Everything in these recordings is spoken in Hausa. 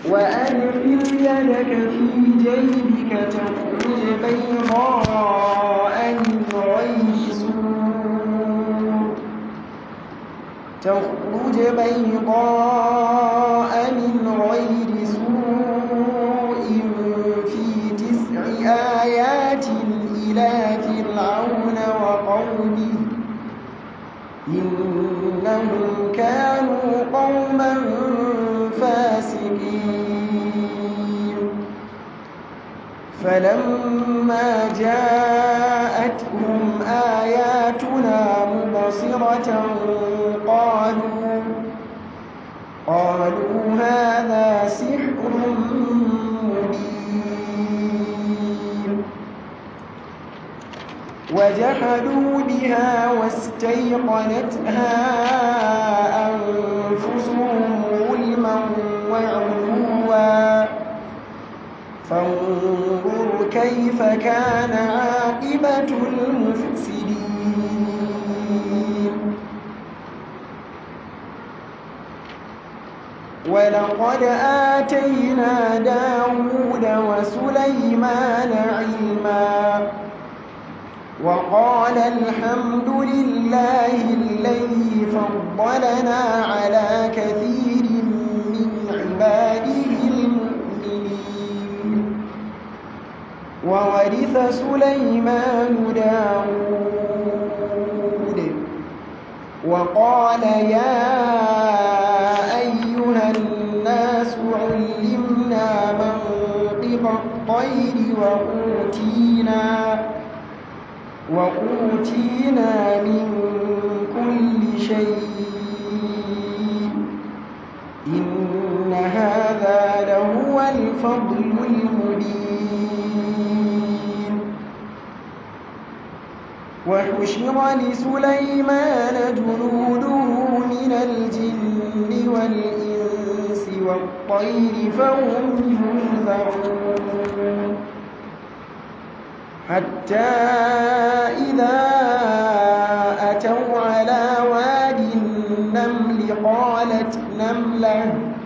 وأدخل يدك في جيبك تخرج بيضاء من غير سوء تخرج بيضاء من غير سوء في تسع آيات إلى فرعون وقومه إنهم كانوا قوما فاسقين فلما جاءتهم آياتنا مبصرة قالوا قالوا هذا سحر مبين وجحدوا بها واستيقنتها أنفسهم ظلما وعلوا فانظر كيف كان عاقبة المفسدين ولقد آتينا داود وسليمان علما وقال الحمد لله الذي فضلنا على كثير من عباده المؤمنين وورث سليمان داود وقال يا أيها الناس علمنا منطق الطير وأوتينا وأوتينا من كل شيء إن هذا لهو الفضل المبين وحشر لسليمان جنوده من الجن والإنس والطير فهم يوزعون حتى إذا أتوا على واد النمل قالت نملة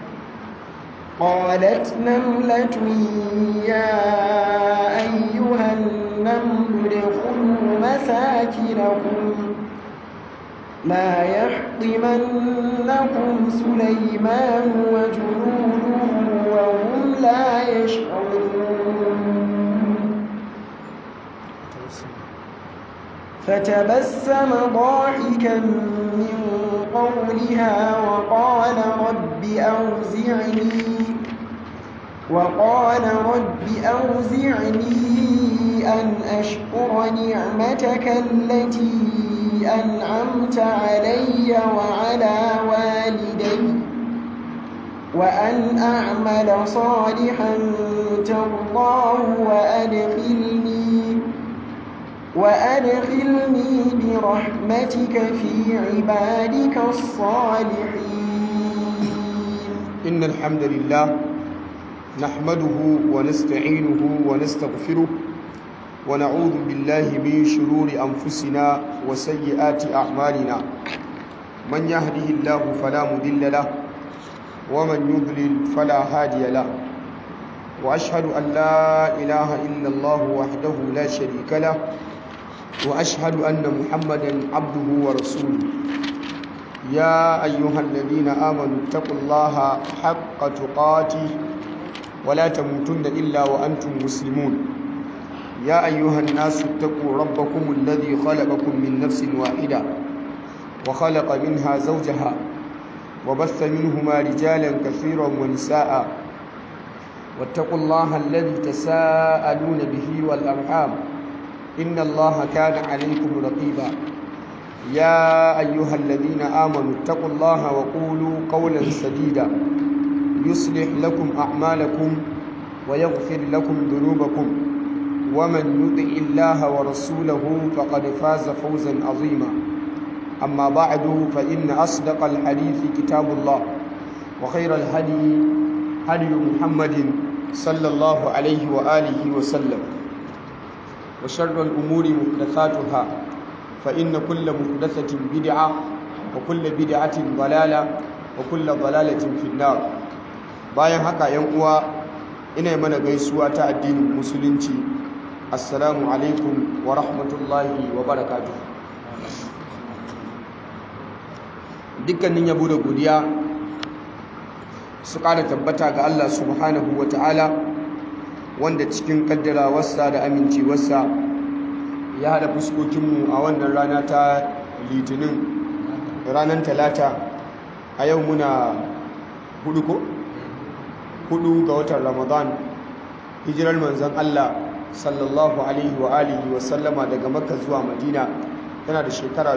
قالت نملة يا أيها النمل ادخلوا مساكنكم لا يحطمنكم سليمان وجنوده وهم لا يشعرون فتبسم ضاحكا من قولها وقال رب أوزعني وقال رب أوزعني أن أشكر نعمتك التي أنعمت علي وعلى والدي وأن أعمل صالحا ترضاه وأدخلني وأدخلني برحمتك في عبادك الصالحين إن الحمد لله نحمده ونستعينه ونستغفره ونعوذ بالله من شرور أنفسنا وسيئات أعمالنا من يهده الله فلا مضل له ومن يضلل فلا هادي له وأشهد أن لا إله إلا الله وحده لا شريك له وأشهد أن محمدا عبده ورسوله يا أيها الذين آمنوا اتقوا الله حق تقاته ولا تموتن إلا وأنتم مسلمون يا أيها الناس اتقوا ربكم الذي خلقكم من نفس واحدة وخلق منها زوجها وبث منهما رجالا كثيرا ونساء واتقوا الله الذي تساءلون به والأرحام إن الله كان عليكم رقيبا يا أيها الذين آمنوا اتقوا الله وقولوا قولا سديدا يصلح لكم أعمالكم ويغفر لكم ذنوبكم ومن يطع الله ورسوله فقد فاز فوزا عظيما أما بعد فإن أصدق الحديث كتاب الله وخير الهدي هدي محمد صلى الله عليه وآله وسلم وشر الأمور محدثاتها فإن كل محدثة بدعة وكل بدعة ضلالة وكل ضلالة في النار bayan haka yan uwa ina mana gaisuwa ta addinin musulunci assalamu alaikum wa rahmatullahi wa barakatuh dukkanin yabo da godiya su ƙara tabbata ga Allah subhanahu wa ta'ala wanda cikin kaddarawarsa da amincewarsa ya haɗa fuskokinmu a wannan rana ta litinin ranar talata a yau muna hudu ko? hudu ga watan ramadan hijirar manzan Allah sallallahu alaihi wa alihi wa sallama daga makka zuwa madina tana da shekara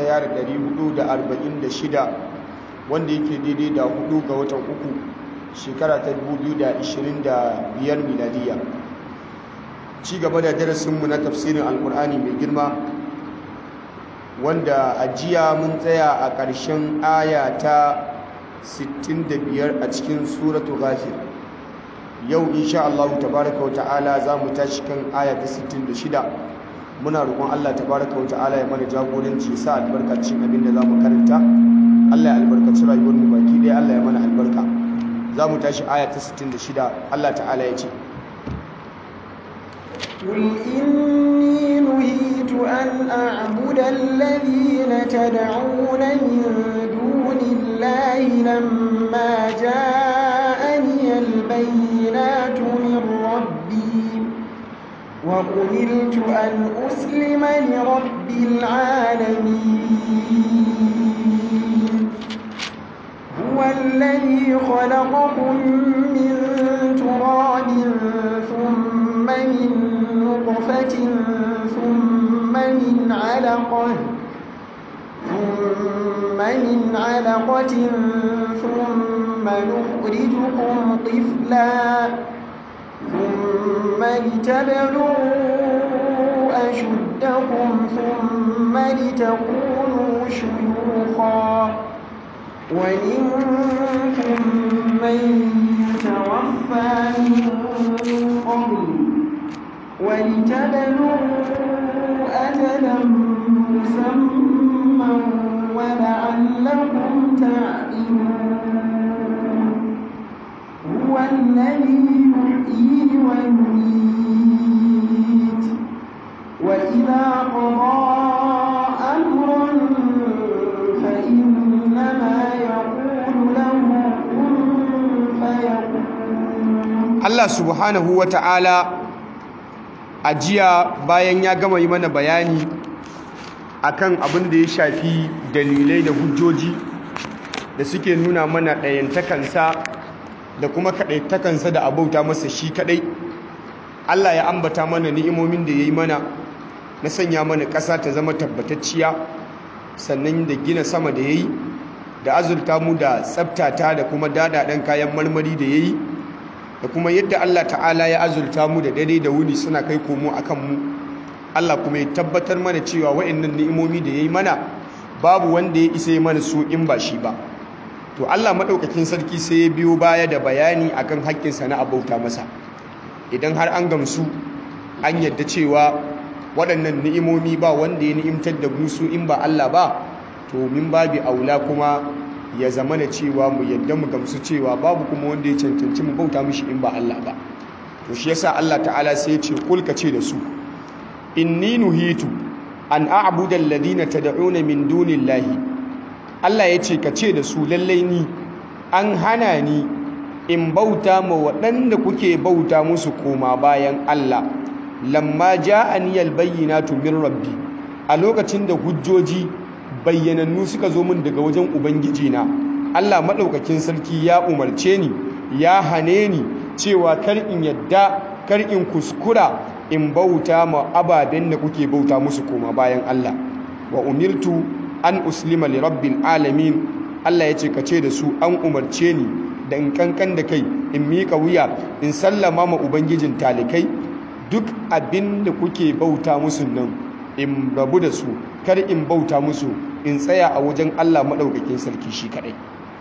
1446 wanda yake daidai da hudu ga watan uku shekara ta 2025 miladiya ci gaba da darasinmu na tafsirin alkur'ani mai girma wanda a jiya mun tsaya a ƙarshen aya ta 65 a cikin suratu ghafir yau insha Allah tabaraka wa ta'ala za mu tashi kan aya ta 66 muna roƙon Allah tabaraka wa ta'ala ya mana jagoranci sa albarkacin abin da za mu karanta Allah ya albarkaci rayuwar mu baki ɗaya Allah ya mana albarka za mu tashi aya ta 66 Allah ta'ala ya ce قل إني نهيت أن أعبد الذين تدعون من دون الله لما جاءني البينات من ربي وأمرت أن أسلم لرب العالمين هو الذي خلقكم من تراب ثم من نطفة ثم من علقة ثم من علقة ثم نخرجكم طفلا ثم لتبلغوا أشدكم ثم لتكونوا شيوخا ومنكم من يتوفى من قبل ولتبلغوا أجلا مسمى ولعلكم تعقلون هو الذي يحيي ويميت وإذا قضى أمرا فإنما يقول له كن فيكون Allah subhanahu wa ta'ala a jiya bayan ya gama yi mana bayani akan abin da ya shafi dalilai da hujjoji da suke nuna mana ɗayantakansa da kuma kaɗaitakansa da abauta masa shi kaɗai Allah ya ambata mana ni'imomin da ya yi mana na sanya mana ƙasa ta zama tabbatacciya sannan da gina sama da ya yi da azurta mu da tsabtata da kuma dadaɗen kayan marmari da ya yi da kuma yadda Allah ta'ala ya azurta mu da dare da wuni suna kai komo a kanmu Allah kuma ya tabbatar mana cewa wa'annan ni'imomi da ya yi mana babu wanda ya isa yi mana su in ba shi ba to Allah maɗaukakin sarki sai ya biyo baya da bayani akan haƙƙinsa na abauta masa idan har an gamsu an yadda cewa waɗannan ni'imomi ba wanda ya ni'imtar da musu in ba Allah ba to min babi aula kuma ya zama da cewa mu yadda mu gamsu cewa babu kuma wanda ya cancanci mu bauta mishi in ba Allah ba to shi yasa Allah ta'ala sai ya ce kulka ce da su inni nuhitu an a'budu alladhina tad'una min dunillahi Allah ya ce ka ce da su lallai ni an hana ni in bauta ma waɗanda kuke bauta musu koma bayan Allah lamma ja'ani albayyinatu min rabbi a lokacin da hujjoji bayyanannu suka zo min daga wajen ubangiji na Allah madaukakin sarki ya umarce ni ya hane ni cewa kar in yadda kar in kuskura in bauta ma ababen da kuke bauta musu koma bayan Allah wa umirtu an uslima li rabbil alamin Allah ya ce ka ce da su an umarce ni da in kankan da kai in mika wuya in sallama ma ubangijin talikai duk abin da kuke bauta musu nan in rabu da su kar in bauta musu in tsaya a wajen Allah maɗaukakin sarki shi kaɗai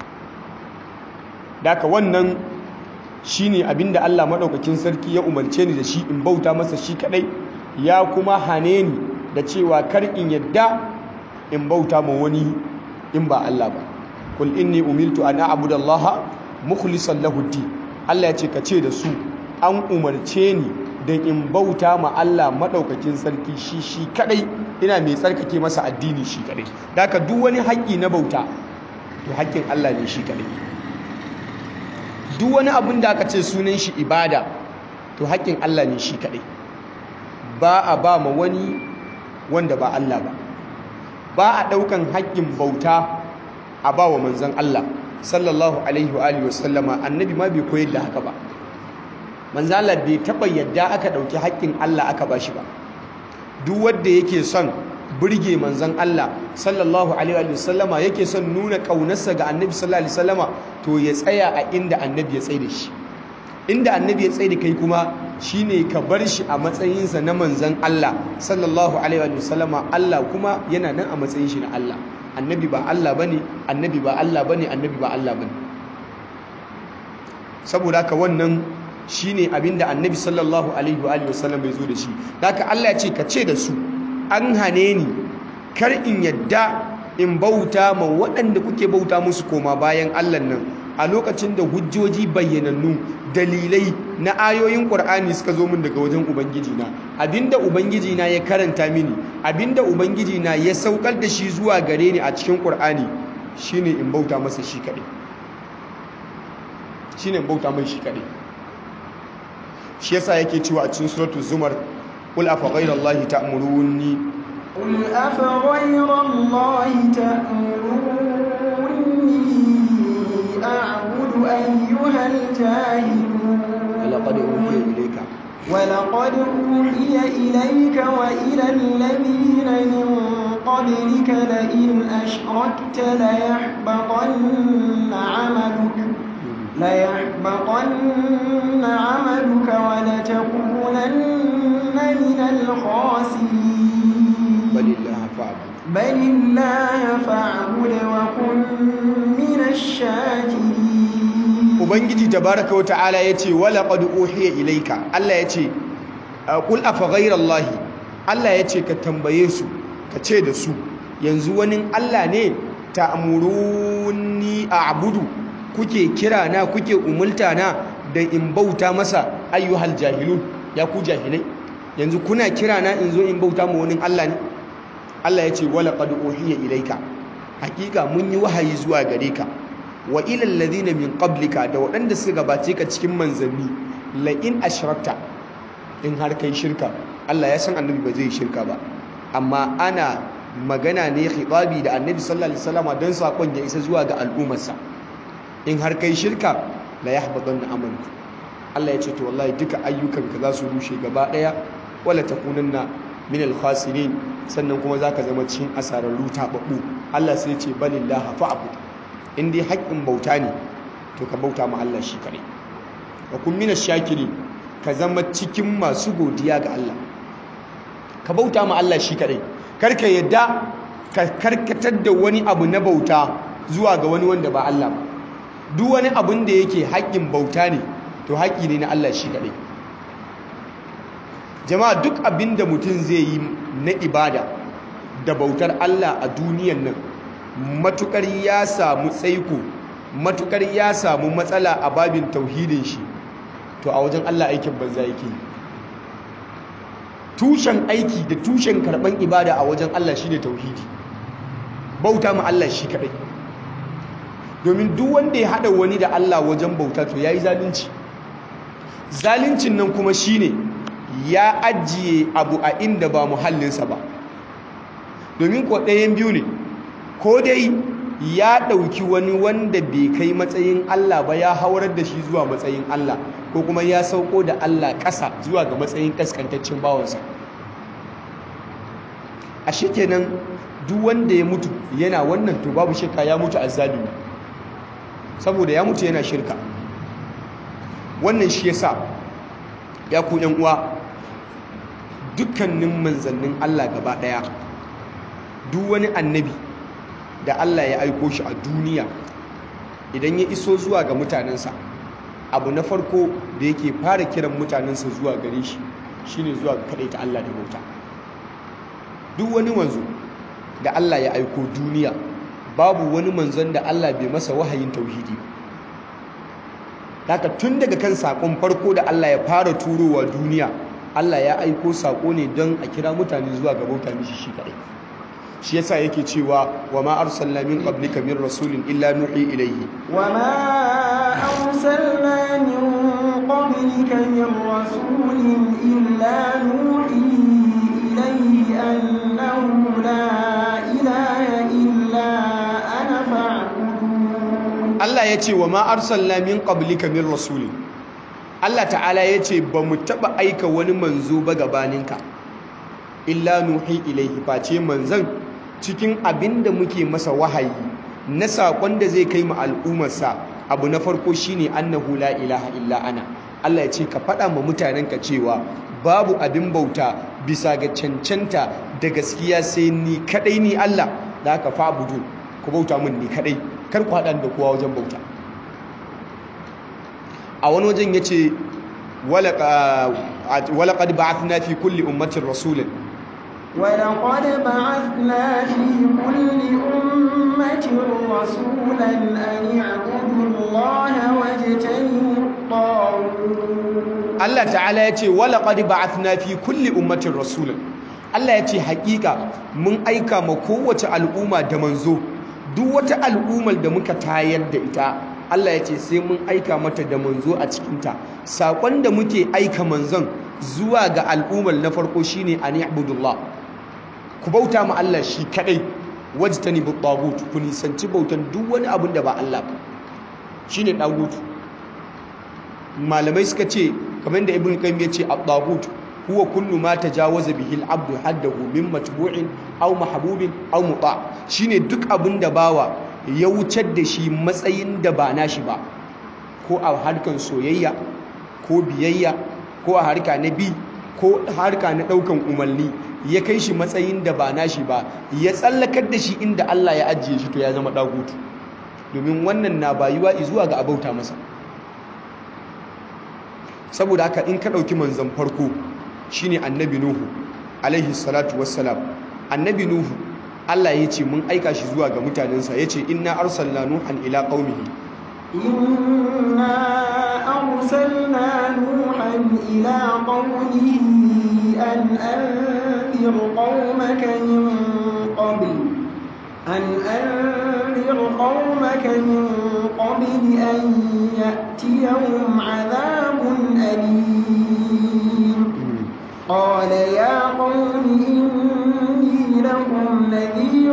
daka wannan shine abin da Allah maɗaukakin sarki ya umarce ni da shi in bauta masa shi kaɗai ya kuma hane ni da cewa kar in yadda in bauta ma wani in ba Allah ba kul inni umirtu an a'budu Allah mukhlishan lahu Allah ya ce ka ce da su an umarce ni da in bauta ma Allah madaukakin sarki shi shi kadai ina mai tsarkake masa addini shi kadai haka duk wani haƙƙi na bauta to haƙƙin Allah ne shi kadai duk wani abin da aka ce sunan shi ibada to haƙƙin Allah ne shi kadai ba a ba ma wani wanda ba Allah ba ba a ɗaukan haƙƙin bauta a ba wa manzon Allah sallallahu alaihi wa alihi wasallama annabi ma bai koyar da haka ba manzon Allah bai taɓa yadda aka ɗauki haƙƙin Allah aka ba shi ba duk wanda yake son burge manzon Allah sallallahu alaihi wa sallama yake son nuna ƙaunarsa ga annabi sallallahu alaihi wasallama to ya tsaya a inda annabi ya tsaye da shi inda annabi ya tsaye da kai kuma shine ka bar shi a matsayinsa na manzan Allah sallallahu alaihi wa sallama Allah kuma yana nan a matsayin shi na Allah annabi ba Allah bane annabi ba Allah bane annabi ba Allah bane saboda haka wannan shine abinda annabi sallallahu alaihi wa alihi wasallam ya zo da shi haka Allah ya ce ka ce da su an hane ni kar in yadda in bauta ma waɗanda kuke bauta musu koma bayan Allah nan a lokacin da hujjoji bayyanannu dalilai na ayoyin Qur'ani suka zo min daga wajen ubangiji na abinda ubangiji na ya karanta mini abinda ubangiji na ya saukar da shi zuwa gare ni a cikin Qur'ani shine in bauta masa shi kadai shine in bauta mai shi kadai shi yasa yake cewa a cikin suratul zumar qul afa ghayrallahi ta'muruni قل أفغير الله تأمروني أعبد أيها الجاهلون ولقد أوحي إليك ولقد أوحي إليك وإلى الذين من قبلك لئن أشركت ليحبطن عملك ليحبطن عملك ولتكونن من الخاسرين بل الله فاعبد بل الله فاعبد وكن من الشاكرين ubangiji tabaraka wa ta'ala yace wala qad uhiya ilayka Allah yace qul afa ghayrallahi Allah yace ka tambaye su ka ce da su yanzu wani Allah ne ta'muruni a'budu kuke kira na kuke umulta na da in bauta masa ayyuhal jahilun ya ku jahilai yanzu kuna kira na in zo in bauta ma wani Allah ne Allah yace wala qad uhiya ilayka hakika mun yi wahayi zuwa gare ka wa ilal ladina min qablika da waɗanda suka gabace ka cikin manzanni la in ashrakta in har kai shirka Allah ya san annabi ba zai shirka ba amma ana magana ne khitabi da annabi sallallahu alaihi wasallam dan sakon ya isa zuwa ga al'ummarsa in har kai shirka la yahbatanna amaluka Allah ya ce to wallahi duka ayyukanka za su rushe gaba daya wala takunanna min al-khasirin sannan kuma zaka zama cikin asararru tababbu Allah sai ya ce balillaha fa'bud in dai haƙƙin bauta ne to ka bauta ma Allah shi kaɗai wa kun mina shakiri ka zama cikin masu godiya ga Allah ka bauta ma Allah shi kaɗai karka yadda ka karkatar da wani abu na bauta zuwa ga wani wanda ba Allah ba duk wani abin da yake haƙƙin bauta ne to haƙƙi ne na Allah shi kaɗai jama'a duk abin da mutum zai yi na ibada da bautar Allah a duniyan nan matukar ya samu tsaiko matukar ya samu matsala a babin tauhidin shi to a wajen Allah aikin banza yake tushen aiki da tushen karban ibada a wajen Allah shine tauhidi bauta ma Allah shi kadai domin duk wanda ya hada wani da Allah wajen bauta to yayi zalunci zaluncin nan kuma shine ya ajiye abu a inda ba muhallinsa ba domin ko ɗayan biyu ne ko dai ya ɗauki wani wanda bai kai matsayin Allah ba ya haurar da shi zuwa matsayin Allah ko kuma ya sauko da Allah ƙasa zuwa ga matsayin ƙaskantaccen bawansa a shi kenan duk wanda ya mutu yana wannan to babu shirka ya mutu azzalimi saboda ya mutu yana shirka wannan shi yasa ya ku yan uwa dukkanin manzannin Allah gaba ɗaya duk wani annabi da Allah ya aiko shi a duniya idan ya iso zuwa ga mutanensa abu na farko da yake fara kiran mutanensa zuwa gare shi shine zuwa ga ta Allah da bauta duk wani manzo da Allah ya aiko duniya babu wani manzon da Allah bai masa wahayin tauhidi haka tun daga kan sakon farko da Allah ya fara turowa duniya Allah ya aiko sako ne don a kira mutane zuwa ga bauta mishi shi kadai shi yasa yake cewa wa ma arsalna min qablika min rasulin illa nuhi ilayhi wa ma arsalna min qablika min rasulin illa nuhi ilayhi annahu la ilaha illa ana fa'budun Allah ya ce wa ma arsalna min qablika min rasulin Allah ta'ala ya ce ba mu taɓa aika wani manzo ba gabaninka illa nuhi ilaihi face manzan cikin abin da muke masa wahayi na saƙon da zai kai mu al'ummarsa abu na farko shine annahu la ilaha illa ana Allah ya ce ka faɗa ma mutanenka cewa babu abin bauta bisa ga cancanta da gaskiya sai ni kadai ni Allah da aka fa budu ku bauta min ni kadai kar ku haɗa da kowa wajen bauta a wani wajen ya ce walaƙad ba'athna fi kulli ummatin rasulun ولقد بعثنا في كل أمة رسولا أن اعبدوا الله واجتنبوا الطاغوت Allah ta'ala ya ce walaƙad ba'athna fi kulli ummatin rasulun Allah ya ce haƙiƙa mun aika ma kowace al'umma da manzo duk wata al'ummar da muka tayar da ita Allah ya ce sai mun aika mata da manzo a cikinta saƙon da muke aika manzon zuwa ga al'ummar na farko shine an ibudullah ku bauta ma Allah shi kadai wajtani bu tagut ku nisanci bautan duk wani abin da ba Allah ba shine tagut malamai suka ce kamar da ibn qayyim ya ce at-tagut huwa kullu ma tajawaza bihi al-abdu haddahu min matbu'in aw mahbubin aw muta shine duk abin da bawa ya wucar da shi matsayin da ba nashi ba ko a harkan soyayya ko biyayya ko a harka na bi ko harka na daukan umarni ya kai shi matsayin da ba nashi ba ya tsallakar da shi inda Allah ya ajiye shi to ya zama dagutu domin wannan na bayuwa zuwa ga abauta masa saboda haka in ka dauki manzon farko shine annabi nuhu alaihi salatu wassalam annabi nuhu Allah ya ce mun aika shi zuwa ga mutanensa ya ce inna arsalna nuhan ila qaumihi inna arsalna nuhan ila qaumihi an anzir qaumaka min qabl an anzir qaumaka min qabl an ya'tiyahum 'adhabun alim قال يا قوم إني لكم نذير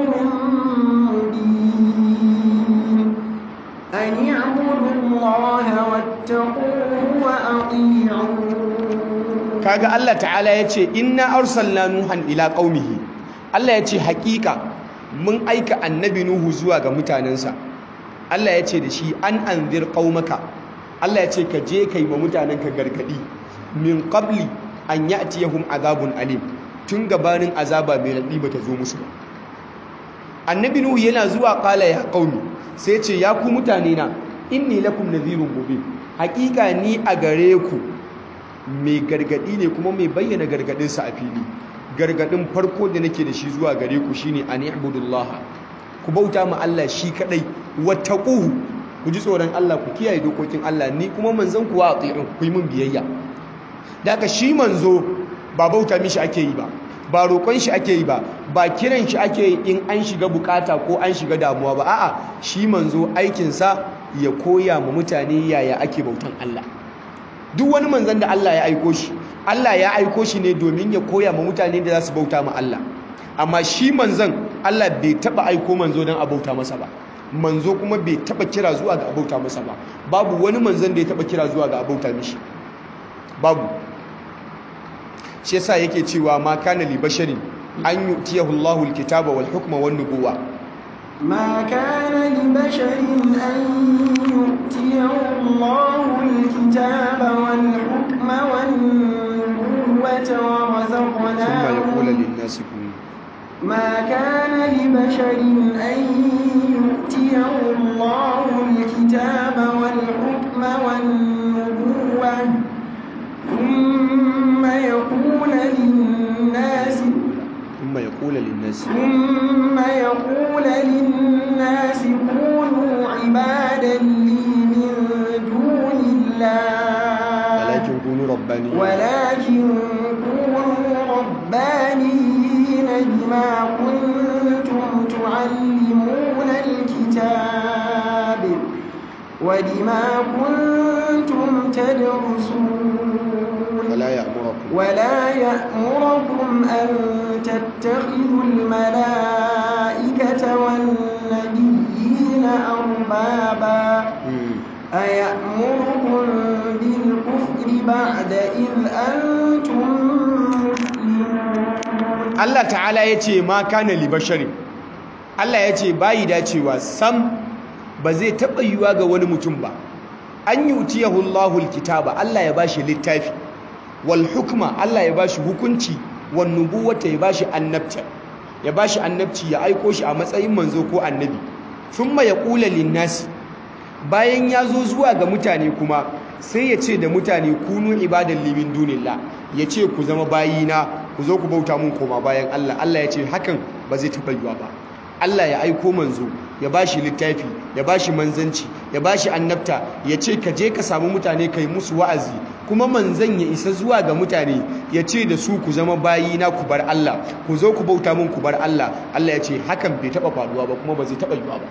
مبين أن اعبدوا الله واتقوه وأطيعون kaga Allah ta'ala yace inna arsalna nuhan ila qaumihi Allah yace hakika mun aika annabi nuhu zuwa ga mutanensa Allah yace da shi an anzir qaumaka Allah yace ka je kai ma mutanenka gargadi min qabli an ya'tiyahum azabun alim tun gabanin azaba mai radi bata zo musu ba annabi nuhu yana zuwa qala ya qaumi sai ce ya ku mutane na inni lakum nadhirun mubin hakika ni a gare ku mai gargadi ne kuma mai bayyana gargadin sa a fili gargadin farko da nake da shi zuwa gare ku shine an ibudullah ku bauta ma Allah shi kadai wattaquhu ku ji tsoron Allah ku kiyaye dokokin Allah ni kuma manzon ku wa ati'un ku yi min biyayya daga shi manzo ba bauta mishi ake yi ba ba roƙon shi ake yi ba ba kiran shi ake yi in an shiga bukata ko an shiga damuwa ba a'a shi manzo aikinsa ya koya ma mutane yaya ake bautan Allah duk wani manzon da Allah ya aiko shi Allah ya aiko shi ne domin ya koya ma mutane da za su bauta ma Allah amma shi manzon Allah bai taba aiko manzo don a bauta masa ba manzo kuma bai taba kira zuwa ga abauta masa ba babu wani manzon da ya taba kira zuwa ga abauta mishi babu shi yasa yake cewa ma kana li basharin an yu'tiyahu Allahu al-kitaba wal hukma wan nubuwa ما كان لبشر أن يؤتيه الله الكتاب والحكم والنبوة ورزقناه thumma yaqulu lin-nasi kunu ما كان لبشر أن يؤتيه الله الكتاب والحكم والنبوة ثم يقول للناس thumma yaqulu lin-nasi ثم يقول للناس كونوا عبادا لي من دون kunu rabbani ولكن كونوا ربانيين بما كنتم تعلمون الكتاب وبما كنتم تدرسون wala ya'murukum ولا يأمركم أن تتخذوا الملائكة والنبيين أربابا Mm. أيأمركم بالكفر بعد إذ أنتم مسلمون Allah ta'ala ya ce ma kana li basharin Allah ya ce bayi dacewa sam ba zai taɓa yiwuwa ga wani mutum ba an yi utiyahu Allahul kitaba Allah ya bashi littafi wal hukma Allah ya bashi hukunci wan nubuwata ya bashi annabta ya bashi annabci ya aiko shi a matsayin manzo ko annabi thumma yaqulu lin-nasi bayan ya zo zuwa ga mutane kuma sai ya ce da mutane kunu ibadan limin dunillah ya ce ku zama bayina ku zo ku bauta mun koma bayan Allah Allah ya ce hakan ba zai taɓa yiwa ba Allah ya aiko manzo ya bashi littafi ya bashi manzanci ya bashi annabta ya ce ka je ka samu mutane kai musu wa'azi kuma manzan ya isa zuwa ga mutane ya ce da su ku zama bayina ku bar Allah ku zo ku bauta mun ku bar Allah Allah ya ce hakan bai taɓa faruwa ba kuma ba zai taɓa yiwa ba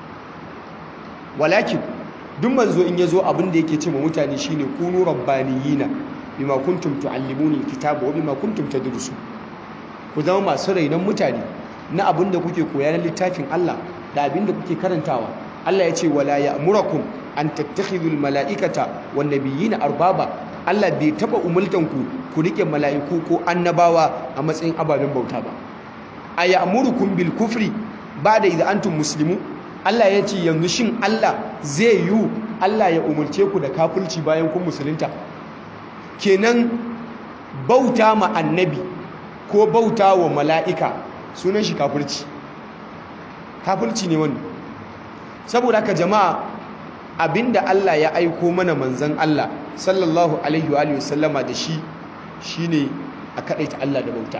walakin duk manzo in yazo abin da yake ce ma mutane shine kunu rabbaniyina bima kuntum tuallimuna alkitaba wa bima kuntum tadrusu ku zama masu rainon mutane na abin da kuke koya na littafin Allah da abin da kuke karantawa Allah ya ce wala ya'murakum an tattakhidhu almalaikata wan nabiyina arbaba Allah bai taba umultan ku ku rike mala'iku ko annabawa a matsayin ababen bauta ba ayamurukum bil kufri ba'da idza antum muslimun Allah ya ce yanzu shin Allah zai yi Allah ya umulce ku da kafirci bayan kun musulunta kenan bauta ma annabi ko bauta wa mala'ika sunan shi kafirci kafirci ne wannan saboda haka jama'a abinda Allah ya aiko mana manzan Allah sallallahu alaihi wa alihi wasallama da shi shine a kadaita Allah da bauta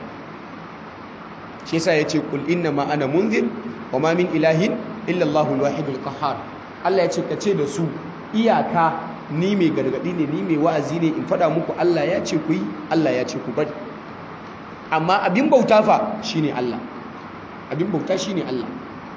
shi yasa yace kul inna ma ana munzir wa ma min ilahin illa Allahul wahidul qahhar Allah yace kace da su iyaka ni mai gargadi ne ni mai wa'azi ne in fada muku Allah ya ce ku yi Allah ya ce ku bari amma abin bauta fa shine Allah abin bauta shine Allah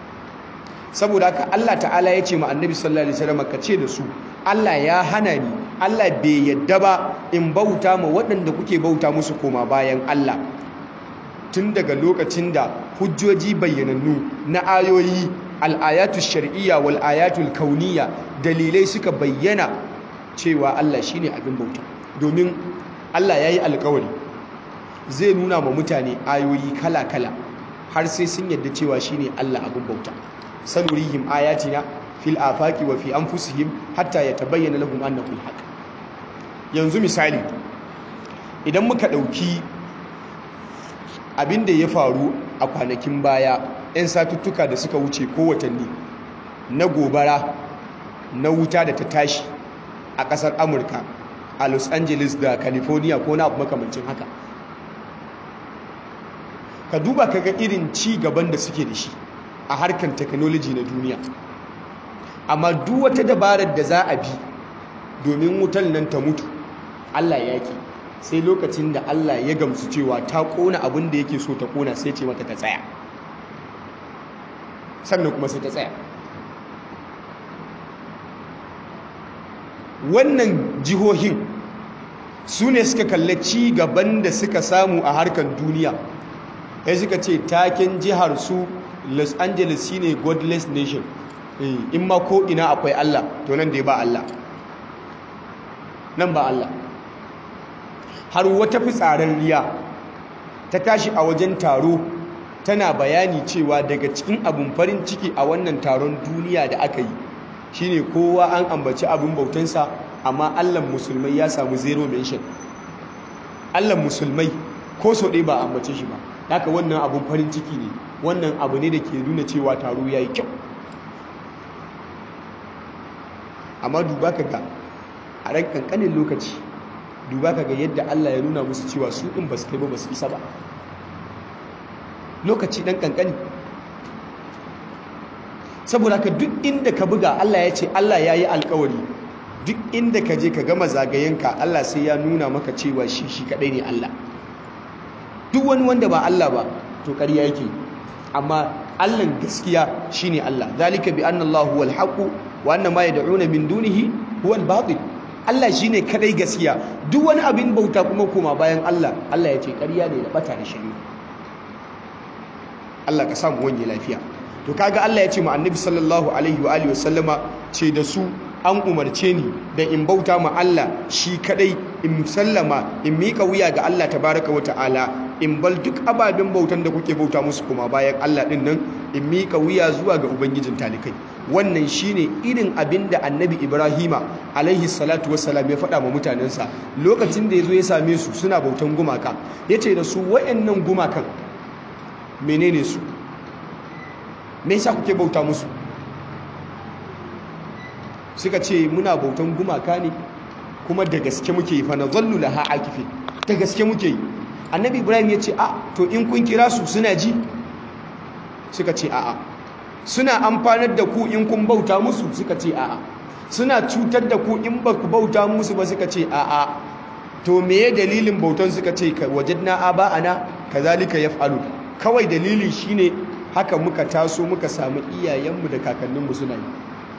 saboda haka Allah ta'ala ya ce ma annabi sallallahu alaihi wasallam ka ce da su Allah ya hana ni Allah bai yadda ba in bauta ma waɗanda kuke bauta musu koma bayan Allah tun daga lokacin da hujjoji bayyanannu na ayoyi al'ayatu shar'iyya wal ayatul kauniyya dalilai suka bayyana cewa Allah shine abin bauta domin Allah yayi alƙawari zai nuna ma mutane ayoyi kala-kala har sai sun yadda cewa shine Allah abin bauta sanurihim ayatina fil afaqi wa fi anfusihim hatta yatabayyana lahum annahu al-haq yanzu misali idan muka dauki abin da ya faru a kwanakin baya 'yan satuttuka da suka wuce ko watanni na gobara na wuta da ta tashi a ƙasar amurka a los angeles da california ko na abu makamancin haka ka duba ka ga irin ci gaban da suke da shi a harkar technology na duniya amma duk wata dabarar da za a bi domin wutan nan ta mutu allah ya ki sai lokacin da Allah ya gamsu cewa ta kona abin da yake so ta kona sai ce mata ta tsaya sannan kuma sai ta tsaya wannan jihohin su ne suka kalli ci gaban da suka samu a harkar duniya ya suka ce taken jihar su los angeles shine godless nation in ma ko ina akwai Allah to nan da ba Allah nan ba Allah har wata fitsararriya ta tashi a wajen taro tana bayani cewa daga cikin abin farin ciki a wannan taron duniya da aka yi shine kowa an ambaci abin bautansa amma allan musulmai ya samu zero mention allan musulmai ko so ɗaya ba a ambace shi ba haka wannan abin farin ciki ne wannan abu ne da ke nuna cewa taro ya yi kyau amma duba ka ga a ran kankanin lokaci duba ka ga yadda Allah ya nuna musu cewa su ɗin ba su kai ba ba su isa ba lokaci ɗan kankani saboda ka duk inda ka buga Allah ya ce Allah ya yi alkawari duk inda ka je ka gama zagayenka Allah sai ya nuna maka cewa shi shi kadai ne Allah duk wani wanda ba Allah ba to ƙarya yake amma Allah gaskiya shine Allah zalika bi anna Allah huwal haqq wa anna ma yad'una min dunihi huwal batil Allah shine kadai gaskiya duk wani abin bauta kuma koma bayan Allah Allah ya ce ƙarya ne da bata da shari'a Allah ka samu wanye lafiya to kaga Allah ya ce mu annabi sallallahu alaihi wa alihi wasallama ce da su an umarce ni da in bauta ma Allah shi kadai in sallama in mika wuya ga Allah tabaraka wa ta'ala in bal duk ababen bautan da kuke bauta musu kuma bayan Allah din nan in mika wuya zuwa ga ubangijin talikai wannan shine irin abin da annabi Ibrahima alaihi salatu wassalam ya faɗa ma mutanensa lokacin da ya zo ya same su suna bautan gumaka yace da su wayannan gumakan menene su me yasa kuke bauta musu suka ce muna bautan gumaka ne kuma da gaske muke yi fa nazallu laha akifi da gaske muke yi annabi ibrahim ya ce a to in kun kira su suna ji suka ce a'a suna amfanar da ku in kun bauta musu suka ce a'a suna cutar da ku in ba ku bauta musu ba suka ce a'a to meye dalilin bautan suka ce wajadna aba'ana kazalika yaf'alu kawai dalili shine haka muka taso muka samu iyayenmu da kakanninmu suna yi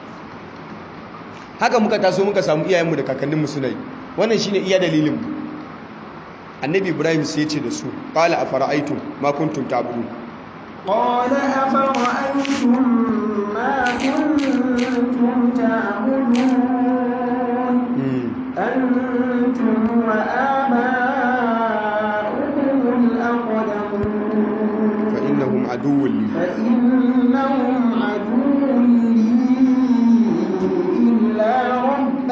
haka muka taso muka samu iyayenmu da kakanninmu suna yi wannan shine iya dalilin mu annabi ibrahim sai ce da su qala afara'aytum ma kuntum ta'budun قال أفرأيتم ما كنتم تعبدون أنتم وآباؤكم الأقدمون فإنهم عدو لي فإنهم عدو لي إلا رب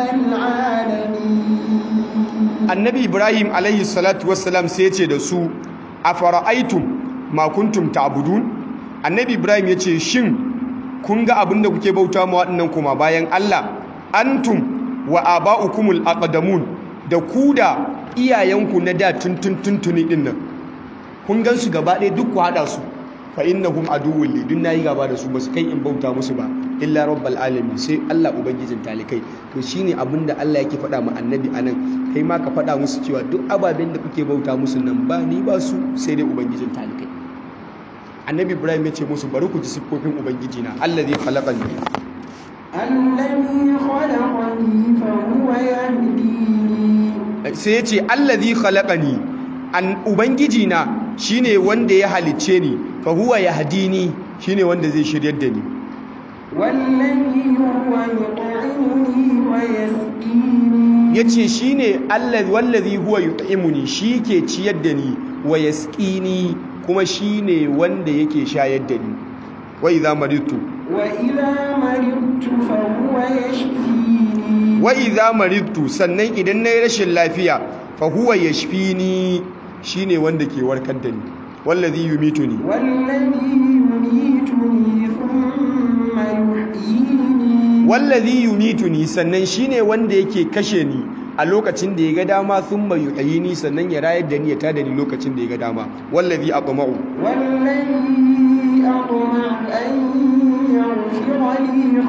العالمين annabi ibrahim alaihi salatu wassalam sai ya ce da su afara'aytum ma kuntum ta'budun annabi ibrahim ya ce shin kun ga abin da kuke bauta ma waɗannan kuma bayan Allah antum wa aba'ukumul aqdamun da ku da iyayenku na da tuntun tuntuni din nan kun gan su gaba ɗaya duk ku haɗa su fa innahum aduwwun li dun nayi gaba da su basu kai in bauta musu ba illa rabbal alamin sai Allah ubangijin talikai to shine abinda Allah yake faɗa ma annabi anan kai ma ka faɗa musu cewa duk ababen da kuke bauta musu nan ba ni ba su sai dai ubangijin talikai annabi ibrahim ya ce musu bari ku ji siffofin ubangiji na allazi khalaqani الذي خلقني فهو يهديني sai ya ce allazi khalaqani an ubangiji na shine wanda ya halicce ni fa huwa yahdini shine wanda zai shiryar da ni والذي هو يطعمني ويسقيني yace shine allazi wallazi huwa yut'imuni ke ciyar da ni wa yasqini kuma shine wanda yake shayar da ni wa idza maridtu وإذا مرضت فهو يشفيني wa idza maridtu sannan idan nayi rashin lafiya fa huwa yashfini shine wanda ke warkar da ni wallazi yumituni والذي يميتني ثم يحييني wallazi yumituni sannan shine wanda yake kashe ni a lokacin da ya ga dama thumma yuhyini sannan ya rayar da ni ya tada ni lokacin da ya ga dama wallazi atma'u والذي أطمع أن يغفر لي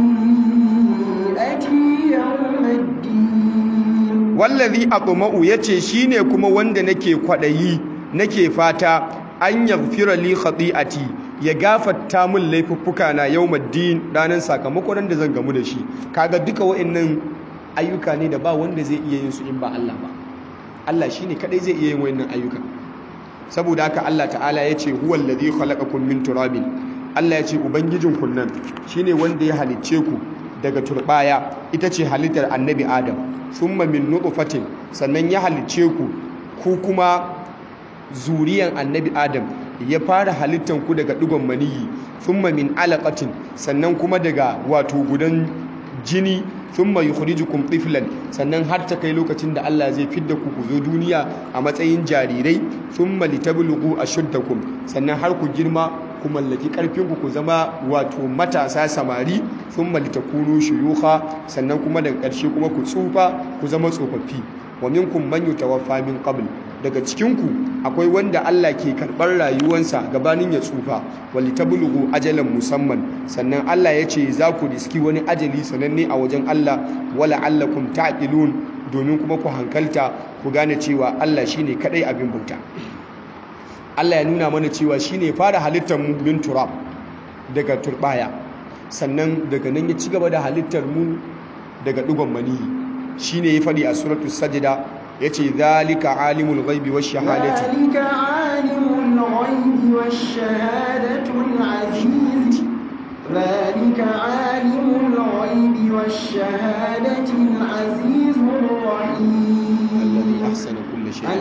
خطيئتي يوم الدين wallazi atma'u yace shine kuma wanda nake kwadayi nake fata an yaghfira li khati'ati ya gafarta min laifuffuka na yawmuddin ranan sakamakon da zan gamu da shi kaga duka wa'annan ayyuka ne da ba wanda zai iya yin su in ba Allah ba Allah shine kadai zai iya yin wa'annan ayyuka saboda haka Allah ta'ala yace huwal ladhi khalaqakum min turabin Allah yace ubangijin kun nan shine wanda ya halicce ku daga turbaya ita ce halittar annabi Adam thumma min nutfatin sannan ya halicce ku ku kuma zuriyan annabi Adam ya fara halittan ku daga digon maniyi thumma min alaqatin sannan kuma daga wato gudan jini thumma yukhrijukum tiflan sannan har ta kai lokacin da Allah zai fidda ku ku zo duniya a matsayin jarirai thumma litablughu ashuddakum sannan har ku girma ku mallaki karfin ku ku zama wato matasa samari thumma litakunu shuyukha sannan kuma daga ƙarshe kuma ku tsufa ku zama tsofaffi wa minkum man yutawaffa min qabl daga cikinku akwai wanda Allah ke karɓar rayuwansa gabanin ya tsufa wali tablughu ajalan musamman sannan Allah ya ce za ku riski wani ajali sananne a wajen Allah wala allakum ta'qilun domin kuma ku hankalta ku gane cewa Allah shine kadai abin bauta Allah ya nuna mana cewa shine fara halittar mu min turab daga turbaya sannan daga nan ya ci gaba da halittar mu daga dugon maniyi shine ya fadi a suratul sajda yace zalika alimul ghaibi wash shahadati zalika alimul ghaibi wash shahadatul aziz zalika alimul ghaibi wash shahadatil azizur rahim alladhi ahsana kulli shay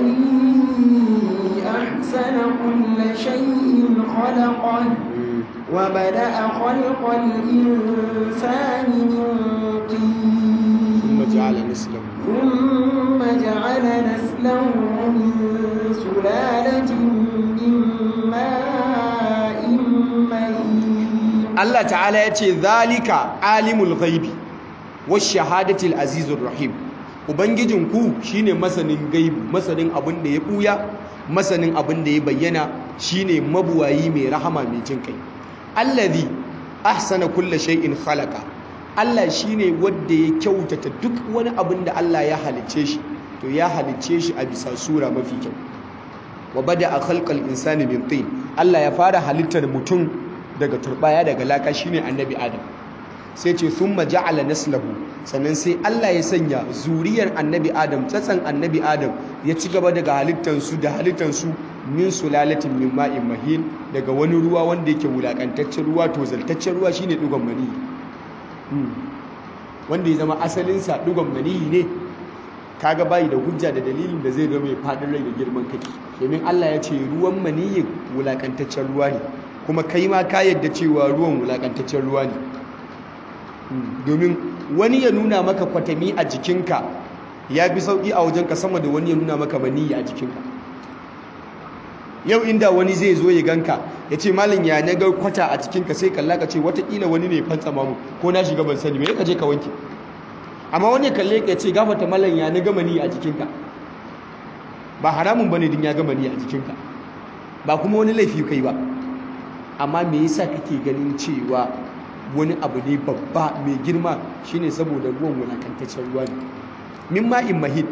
الذي أحسن كل شيء خلقه وبدأ خلق الإنسان من طين ثم جعل نسله ثم جعل نسله من سلالة من ماء مهين Allah ta'ala ya ce zalika alimul ghaibi wash shahadatil azizur rahim ubangijinku shine masanin gaibi masanin abin da ya buya masanin abin da ya bayyana shine mabuwayi mai rahama mai jin kai allazi ahsana kulla shay'in khalaqa Allah shine wanda ya kyautata duk wani abin da Allah ya halicce shi to ya halicce shi a bisa sura mafi kyau wa bada khalqal insani min tin Allah ya fara halittar mutum daga turbaya daga laka shine annabi adam sai ce thumma ja'ala naslahu sannan sai Allah ya sanya zuriyar annabi adam tsatsan annabi adam ya ci gaba daga halittansu da halittansu min sulalatin min ma'in mahin daga wani ruwa wanda yake wulakantaccen ruwa to zaltaccen ruwa shine dugon maniyi wanda ya zama asalinsa dugon maniyi ne kaga bayi da hujja da dalilin da zai zama mai fadin rai da girman kai domin Allah ya ce ruwan maniyin wulakantaccen ruwa ne kuma kai ma ka yadda cewa ruwan wulakantaccen ruwa ne domin wani ya nuna maka kwatami a jikinka ya fi sauƙi a wajenka sama da wani ya nuna maka maniyi a jikinka yau inda wani zai zo ya ganka ya ce malin ya na ga kwata a cikinka sai kalla ka ce watakila wani ne fantsa mamu ko na shiga ban sani mai ka je ka wanke amma wani ya kalle ka ce gafata malin ya na gama ni a jikinka ba haramun bane din ya gama ni a jikinka ba kuma wani laifi kai ba amma me yasa kake ganin cewa wani abu ne babba mai girma shine saboda ruwan wulakantaccen ruwa ne min ma'in mahid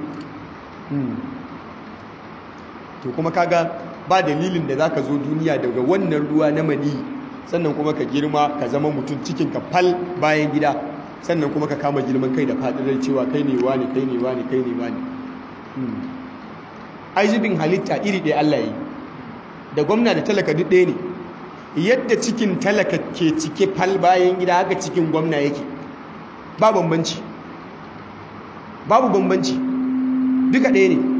to kuma kaga ba dalilin da zaka zo duniya daga wannan ruwa na mani sannan kuma ka girma ka zama mutum cikin ka fal bayan gida sannan kuma ka kama girman kai da fadirar cewa kai ne wani kai ne wani kai ne wani aizubin halitta iri ɗaya Allah yi da gwamna da talaka duk ɗaya ne yadda cikin talaka ke cike fal bayan gida haka cikin gwamna yake ba bambanci babu bambanci duka ɗaya ne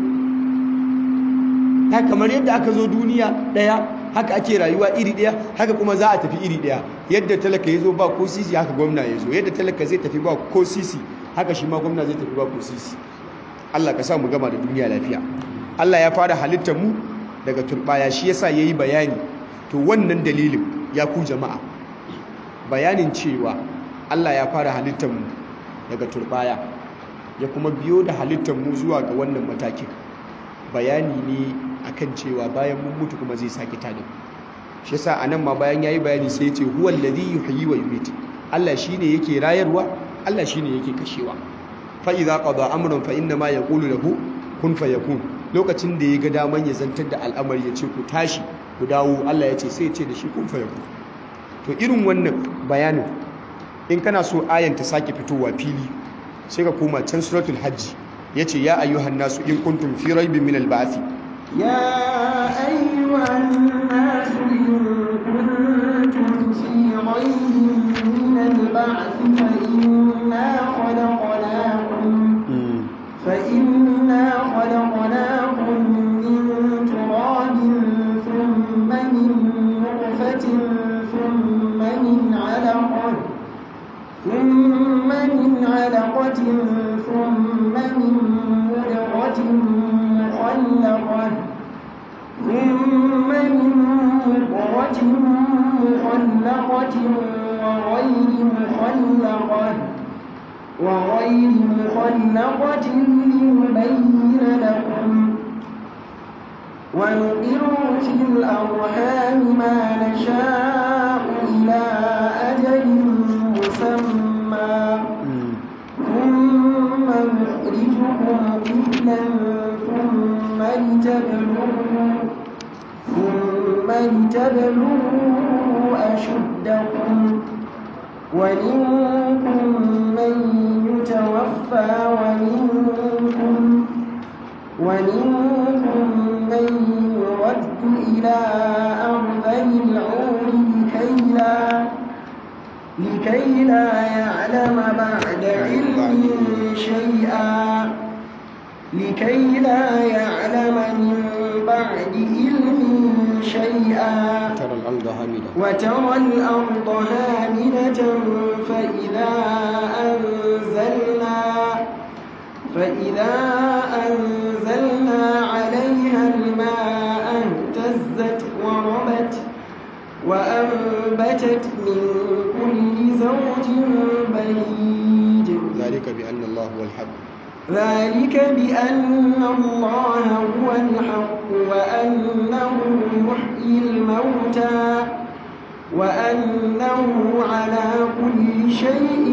ta kamar yadda aka zo duniya ɗaya haka ake rayuwa iri ɗaya haka kuma za a tafi iri ɗaya yadda talaka ya zo ba ko sisi haka gwamna ya zo yadda talaka zai tafi ba ko sisi haka shi ma gwamna zai tafi ba ko sisi Allah ka sa mu gama da duniya lafiya Allah ya fara halittar mu daga turbaya shi yasa yayi bayani to wannan dalilin ya ku jama'a bayanin cewa Allah ya fara halittar mu daga turbaya ya kuma biyo da halittar mu zuwa ga wannan matakin bayani ne akan cewa bayan mun mutu kuma zai sake tada shi yasa anan ma bayan yayi bayani sai ya ce huwal ladhi yuhyi wa yumiit Allah shine yake rayarwa Allah shine yake kashewa fa idza qada amran fa inna ma yaqulu lahu kun fayakun lokacin da ya ga daman ya zantar da al'amari ya ce ku tashi ku dawo Allah ya ce sai ya ce da shi kun fayakun to irin wannan bayanin in kana so ayan ta sake fitowa fili sai ka koma can suratul hajji yace ya ayyuhan nasu in kuntum fi raibin min al-ba'th يا أيها الناس إن كنتم في ريب من البعث فإنا خلقناكم فإنا خلقناكم من تراب ثم من نطفة ثم من علقة ثم من علقة ثم من مدغة مخلقة ثم من مضغة مخلقة وغير مخلقة وغير مخلقة لنبين لكم ونقر في الأرحام ما نشاء إلى أجل مسمى ثم نخرجكم طفلا ثم لتبلغوا ثم لتبلغوا أشدكم ومنكم من يتوفى ومنكم ومنكم من يرد إلى أرذل العمر لكي لا لكي لا يعلم بعد علم شيئا لكي لا يعلم من بعد علم شيئا ترى الأرض هامدة وترى الأرض هامدة فإذا أنزلنا فإذا أنزلنا عليها الماء اهتزت وربت وأنبتت من كل زوج بهيج ذلك بأن الله هو الحق ذلك بأن الله هو الحق وأنه يحيي الموتى وأنه على كل شيء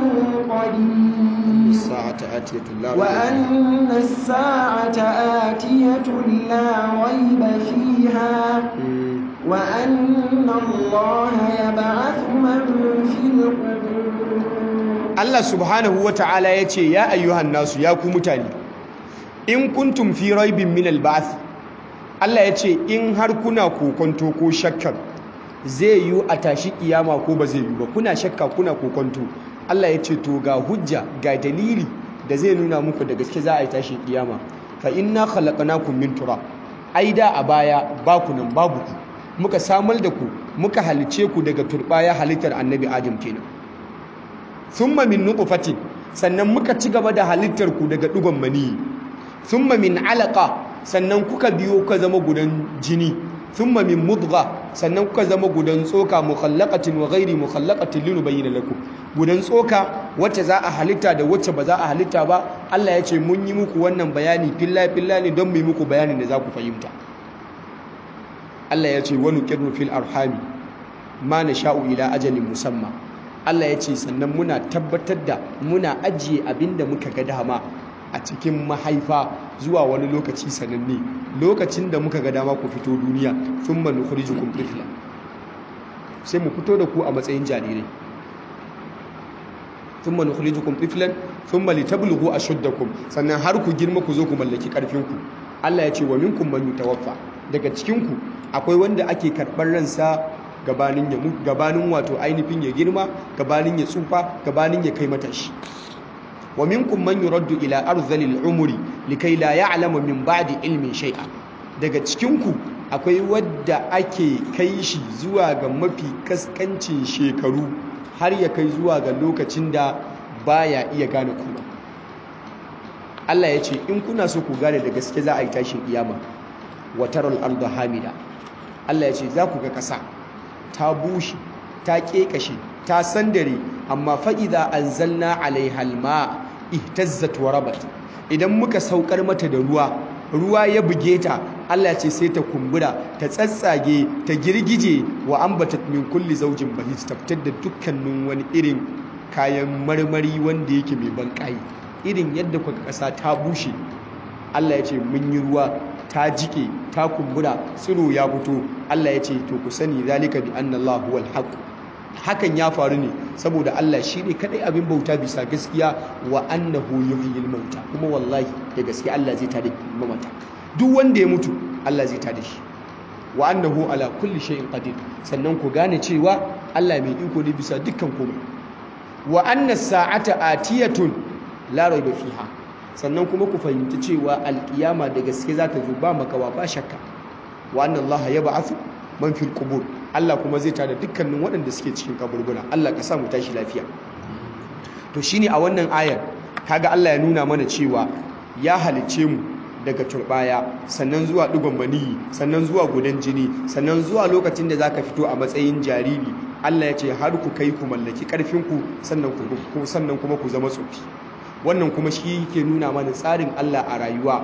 قدير الساعة آتية لا ريب فيها. وأن الساعة آتية لا ريب فيها مم. وأن الله يبعث من في القبور Allah subhanahu wa ta'ala ya ce ya ayyuhan nasu ya ku mutane in kuntum fi raibin min al-ba'th Allah ya ce in har kuna kokonto ko shakkar zai yi a tashi kiyama ko ba zai yi ba kuna shakka kuna kokonto Allah ya ce to ga hujja ga dalili da zai nuna muku da gaske za a yi tashi kiyama fa inna khalaqnakum min turab ai da a baya ba ku nan babu ku muka samar da ku muka halice ku daga turbaya halittar annabi Adam kenan thumma min nutfatin sannan muka ci gaba da halittar ku daga dugon mani thumma min alaqa sannan kuka biyo kuka zama gudan jini thumma min mudgha sannan kuka zama gudan tsoka mukhallaqatin wa ghairi mukhallaqatin linubayyana lakum gudan tsoka wacce za a halitta da wacce ba za a halitta ba Allah ya ce mun yi muku wannan bayani filla filla ne don mu yi muku bayanin da za ku fahimta Allah ya ce wa nuqirru fil arhami ma nasha'u ila ajalin musamma Allah ya ce sannan muna tabbatar da muna ajiye abinda muka ga dama a cikin mahaifa zuwa wani lokaci sananne lokacin da muka ga dama ku fito duniya thumma nukhrijukum tifla sai mu fito da ku a matsayin jarirai thumma nukhrijukum tiflan thumma litablughu ashuddakum sannan har ku girma ku zo ku mallaki karfin ku Allah ya ce wa minkum man yutawaffa daga cikin ku akwai wanda ake karɓar ransa gabanin ya mu- gabanin wato ainihin ya girma gabanin ya tsufa gabanin ya kai matashi wa minkum man yuraddu ila arzalil umri likai la ya'lamu min ba'di ilmin shay'a daga cikin ku akwai wadda ake kai shi zuwa ga mafi kaskancin shekaru har ya kai zuwa ga lokacin da baya iya gane kuma Allah ya ce in kuna so ku gane da gaske za a yi tashin kiyama wa taral arda hamida Allah ya ce za ku ga ƙasa ta bushe ta ƙeƙashe ta sandare amma fa'iza an zalna alaihalma ihtazzat wa rabat idan muka saukar mata da ruwa ruwa ya buge ta Allah ce sai ta kumbura ta tsatsage ta girgije wa ambatat min kulli zaujin bahij ta fitar da dukkanin wani irin kayan marmari wanda yake mai banƙayi irin yadda kuka ƙasa ta bushe Allah ya ce mun yi ruwa ta jike ta kumbura tsiro ya fito Allah ya ce to ku sani zalika bi anna Allah huwal haqq hakan ya faru ne saboda Allah shine kadai abin bauta bisa gaskiya wa annahu yuhyil mauta kuma wallahi da gaskiya Allah zai tada mamata duk wanda ya mutu Allah zai tada shi wa annahu ala kulli shay'in qadir sannan ku gane cewa Allah mai iko ne bisa dukkan komai wa anna sa'ata atiyatun la rayba fiha sannan kuma ku fahimci cewa alkiyama da gaske za ta zo ba makawa ba shakka wa annan Allah ya ba'athu man fil qubur Allah kuma zai tada dukkanin waɗanda suke cikin kaburbura Allah ka sa mu tashi lafiya to shine a wannan ayar kaga Allah ya nuna mana cewa ya halice mu daga turbaya sannan zuwa digon maniyi sannan zuwa gudan jini sannan zuwa lokacin da zaka fito a matsayin jariri Allah ya ce har ku kai ku mallaki karfin ku sannan ku sannan kuma ku zama tsofi wannan kuma shi ke nuna mana tsarin Allah a rayuwa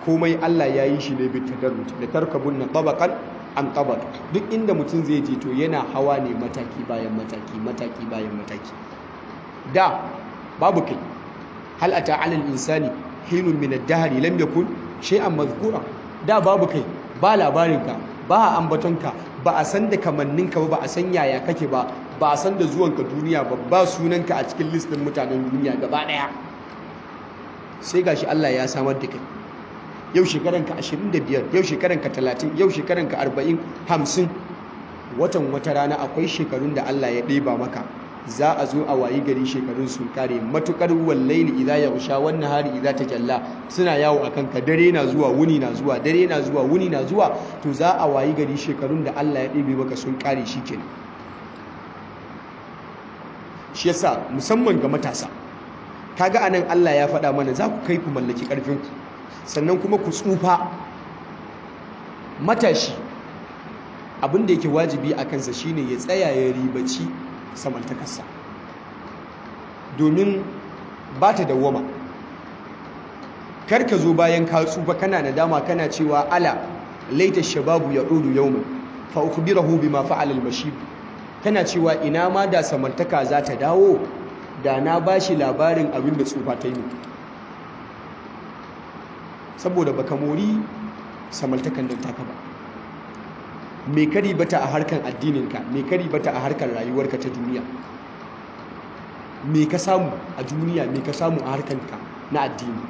komai Allah ya yi shi ne bi tadarruj da tarkabun na tabaqan an tabaq duk inda mutum zai je to yana hawa ne mataki bayan mataki mataki bayan mataki da babu kai hal ata ala al-insani hinun min ad-dahr lam yakun shay'an mazkura da babu kai ba labarinka ba ambatonka ba a san da kamanninka ba ba a san yaya kake ba ba a san da zuwanka duniya ba ba sunanka a cikin listin mutanen duniya gaba daya sai gashi Allah ya samar da kai yau shekaranka 25 yau shekaranka 30 yau shekaranka 40 50 watan wata rana akwai shekarun da Allah ya ɗeba maka za a zo a wayi gari shekarun sun kare matukar wallaili idza yaghsha wan nahari idza tajalla suna yawo akan ka dare na zuwa wuni na zuwa dare na zuwa wuni na zuwa to za a wayi gari shekarun da Allah ya ɗebe maka sun kare shikenan shi yasa musamman ga matasa kaga anan Allah ya faɗa mana za ku kai ku mallaki ƙarfin ku sannan kuma ku tsufa matashi abin da yake wajibi a kansa shine ya tsaya ya ribaci samantakarsa domin ba ta dawwama kar ka zo bayan ka tsufa kana nadama kana cewa ala laita shababu ya ɗodu yaumin fa ukhbirahu bima fa'ala al-bashir kana cewa ina ma da samantaka za ta dawo da na bashi labarin abin da tsufa ta yi saboda baka mori samaltakan nan taka ba me kari bata a harkar addininka me kari bata a harkar rayuwarka ta duniya me ka samu a duniya me ka samu a harkarka na addini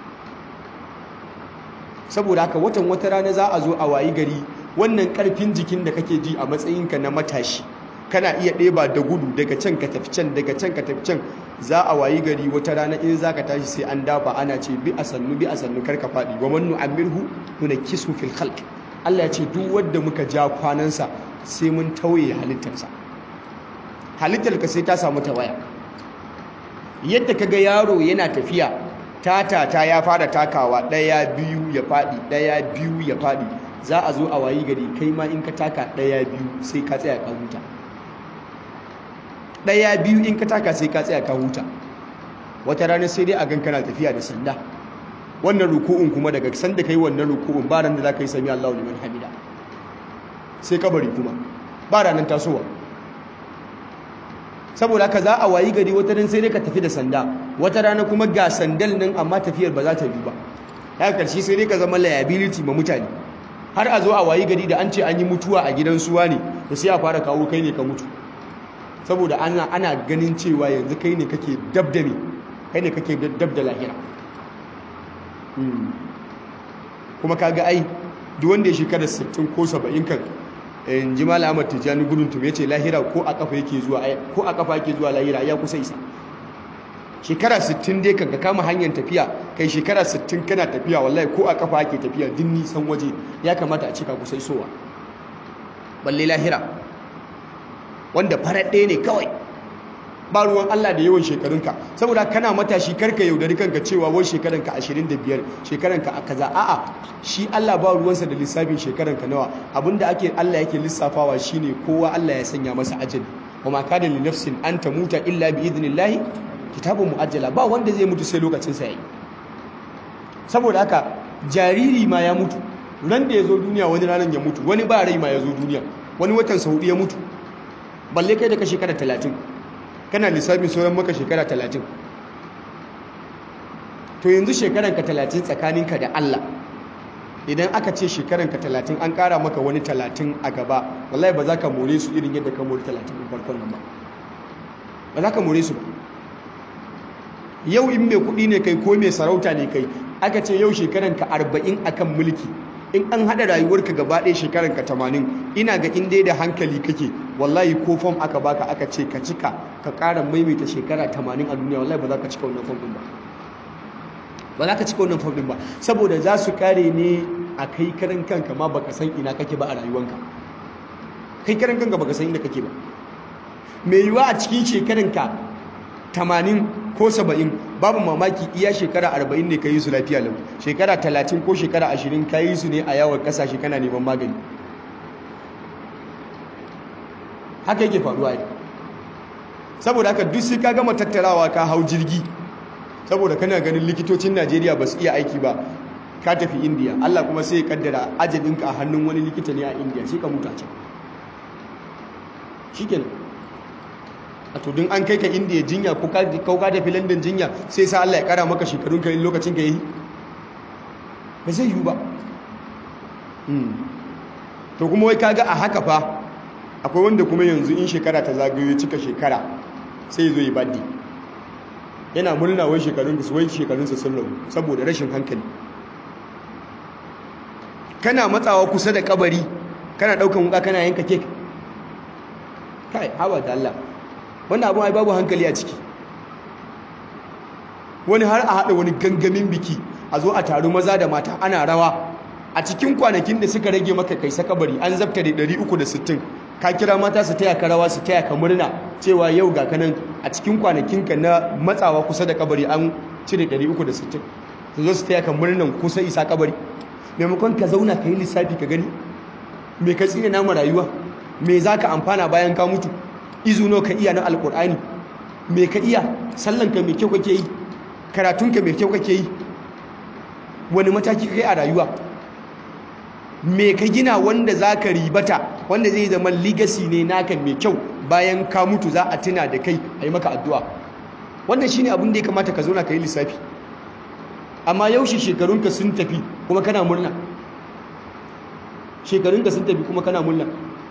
saboda haka watan wata rana za a zo a wayi gari wannan karfin jikin da kake ji a matsayinka na matashi kana iya ɗeba da gudu daga can ka tafi can daga can ka tafi can za a wayi gari wata rana in za ka tashi sai an dafa ana ce bi a sannu bi a sannu karka faɗi wa mannu amirhu nuna kisu fil khalq Allah ya ce duk wanda muka ja kwanansa sai mun tauye halittarsa halittarka sai ta samu tawaya yadda kaga yaro yana tafiya tatata ya fara takawa ɗaya biyu ya faɗi ɗaya biyu ya faɗi za a zo a wayi gari kai ma in ka taka ɗaya biyu sai ka tsaya ka huta ɗaya biyu in ka taka sai ka tsaya ka huta wata rana sai dai a gan kana tafiya da sanda wannan ruku'un kuma daga sanda kai wannan ruku'un ba ran da za ka yi sami Allahu liman hamida sai kabari kuma ba ranar tasowa saboda haka za a wayi gari wata ran sai dai ka tafi da sanda wata rana kuma ga sandal nan amma tafiyar ba za ta bi ba ya karshe sai dai ka zama liability ma mutane har a zo a wayi gari da an ce an yi mutuwa a gidan suwa ne da sai a fara kawo kai ne ka mutu saboda ana ana ganin cewa yanzu kai ne kake dab da me kai ne kake dab da lahira kuma kaga ai duk wanda ya shekara 60 ko 70 kan in ji mala ahmad tijjani gudun tum yace lahira ko a kafa yake zuwa ko a kafa yake zuwa lahira ya kusa isa shekara 60 dai kan ka kama hanyar tafiya kai shekara 60 kana tafiya wallahi ko a kafa yake tafiya din nisan waje ya kamata a cika kusa isowa balle lahira wanda farar ɗaya ne kawai ba ruwan Allah da yawan shekarunka saboda kana matashi karka yaudari kanka cewa wai shekaranka 25 shekaranka a kaza a'a shi Allah ba ruwansa da lissafin shekaranka nawa abinda ake Allah yake lissafawa shine kowa Allah ya sanya masa ajali wa ma kana li nafsin an tamuta illa bi idnillahi kitabun muajjala ba wanda zai mutu sai lokacin sa yayi saboda haka jariri ma ya mutu ran da ya zo duniya wani ranar ya mutu wani ba rai ma ya zo duniya wani watan sa hudu ya mutu balle kai da ka shekara talatin kana lissafin sauran maka shekara talatin to yanzu shekaranka talatin tsakaninka da Allah idan aka ce shekaranka talatin an ƙara maka wani talatin a gaba wallahi ba za ka more su irin yadda ka more talatin ɗin farkon nan ba ba za ka more su ba yau in mai kuɗi ne kai ko mai sarauta ne kai aka ce yau shekaranka arba'in akan mulki in an haɗa rayuwarka gaba ɗaya shekaranka tamanin ina ga in dai da hankali kake wallahi ko fom aka baka aka ce ka cika ka ƙara maimaita shekara tamanin a duniya wallahi ba za ka cika wannan fom ɗin ba ba za ka cika wannan fom ɗin ba saboda za su kare ne a kai karan kanka ma baka san ina kake ba a rayuwanka kai karan kanka baka san ina kake ba mai yiwa a cikin shekaranka tamanin ko saba'in babu mamaki iya shekara arba'in ne ka yi su lafiya lau shekara talatin ko shekara ashirin ka yi su ne a yawon kasashe kana neman magani haka yake faruwa ne saboda haka duk sai ka gama tattarawa ka hau jirgi saboda kana ganin likitocin najeriya ba su iya aiki ba ka tafi indiya allah kuma sai ya kaddara ajalinka a hannun wani likita ne a indiya sai ka mutu a can shi kenan a to din an kai ka indiya jinya ko ka tafi london jinya sai sa allah ya kara maka shekarun ka lokacin ka yi ba zai yiwu ba to kuma wai kaga a haka fa akwai wanda kuma yanzu in shekara ta zagayo cika shekara sai zo yi baddi yana murna wai shekarun da wai shekarunsa sun rabu saboda rashin hankali kana matsawa kusa da kabari kana daukan wuka kana yanka kek kai hawa da Allah wannan abu ai babu hankali a ciki wani har a hada wani gangamin biki a zo a taru maza da mata ana rawa a cikin kwanakin da suka rage maka kai sakabari an zabta da 360 ka kira mata su taya ka rawa su taya ka murna cewa yau ga kanan a cikin kwanakinka na matsawa kusa da kabari an cire 360 su zo su taya ka murnan kusa isa kabari maimakon ka zauna ka yi lissafi ka gani me ka tsine namu rayuwa me za ka amfana bayan ka mutu izuno ka iya na alkur'ani me ka iya sallanka mai kyau kake yi karatunka mai kyau kake yi wani mataki ka kai a rayuwa me ka gina wanda za ka ribata wanda zai zama legacy ne naka mai kyau bayan ka mutu za a tuna da kai a yi maka addu'a wannan shine abin da ya kamata ka zauna ka yi lissafi amma yaushe shekarunka sun tafi kuma kana murna shekarunka sun tafi kuma kana murna